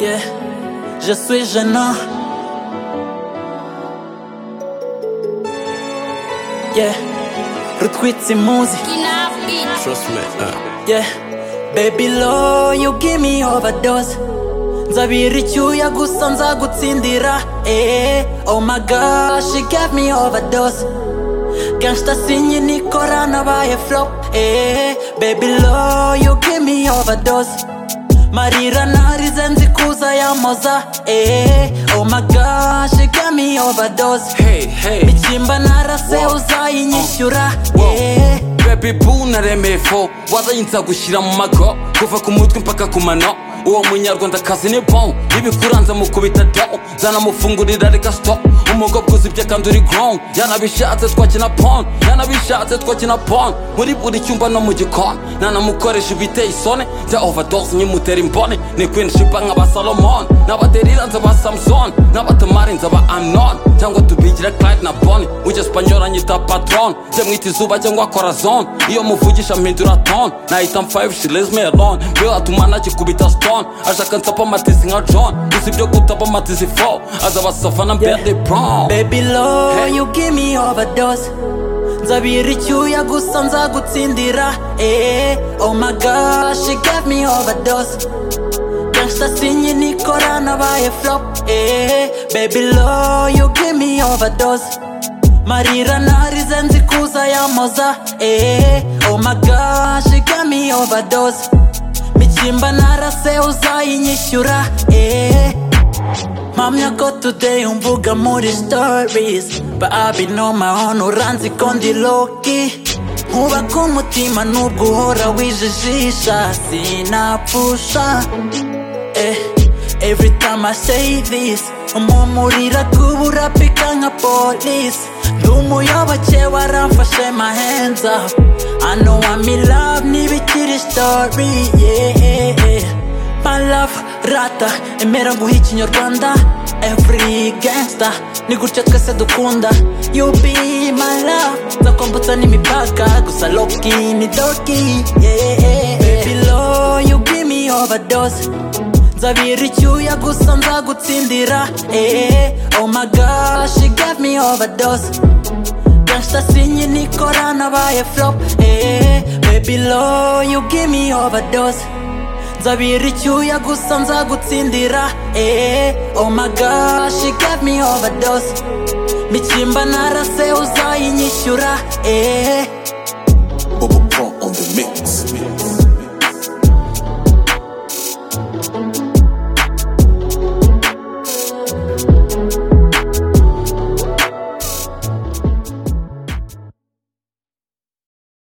yeah. Je suis gênant. Yeah, retweet ces musiques. Trust me, uh, Yeah, baby lo you give me overdose. Nzabira icyuya gusa nzagutsindira. Eh, oh my gosh, she gave me overdose. Gangsta sinye nikora nabaye flop. Eh, baby lo you give me overdose. Marira narize nzi kuza yamoza. Eh, oh my gosh, she gave me overdose. hey, hey. Bichimba narase Wow. uzayinyishyura. Wow. Eh, Baby boo naremeye fo warayinza gushyira mu mago kuva ku mutwe mpaka ku mano uwo munyarwandakazi ni bon ibikuranza mukubita do zanamufungurira reka stop umugabo uzi ibyo kandi uri grown yanabishatse twakina pon yanabishatse twakina pon muri buri cyumba no mu gikoni nanamukoresha ibiteye isoni bya overdose nkimutera imbone ni queen shipa nk'aba salomon n'abaderira nzaba samson n'abatamari nzaba amnon cyangwa tubigira clyde na boni w'icyespanyola nyita patron njye mwita izuba cyangwa corazon iyo muvugisha mpindura ton nahita mfive she leaves me alone mbe atuma nakikubita stone ashaka nsapa amatizi nka john gusa ibyo gutapa amatizi fo azaba savana mbere Yeah. de brown Baby low, Hey. you give me overdose Nzabira icyuya gusa nzagutsindira eh, Oh my gosh, she gave me overdose Gangsta sinye nikora nabaye flop eh, Baby low, you give me overdose Marira narize nzi kuza yamoza eh, Oh my gosh, she gave me overdose Michimba narase uzayinyishyura eh, Mpamya ko today umvuga muri stories But I've been on my own uranzi ko ndi loki Nkubaka umutima nubwo uhora wijijisha Sinapfusha eh, Every time I say this Umumurira kubura pika nka police Ndi umuyoboke waramfashe my hands up I know I'm in love ntibikiri story yeah, yeah. My love, rata, emera nguhe ikinyarwanda Every gangsta, ni gutya twese dukunda You be my love, nzakwambutsa n'imipaka Gusa loki ni doki, yeah Baby low, you give me overdose Nzabira icyuya gusa nzagutsindira eh, Oh my gosh, she gave me overdose Gangsta sinye nikora nabaye flop eh, Baby low, you give me overdose nzabira icyuya gusa nzagutsindira eh, oh my gosh, she gave me overdose mikimba narase uzayinyishyura eh. Bubba Pro on the mix.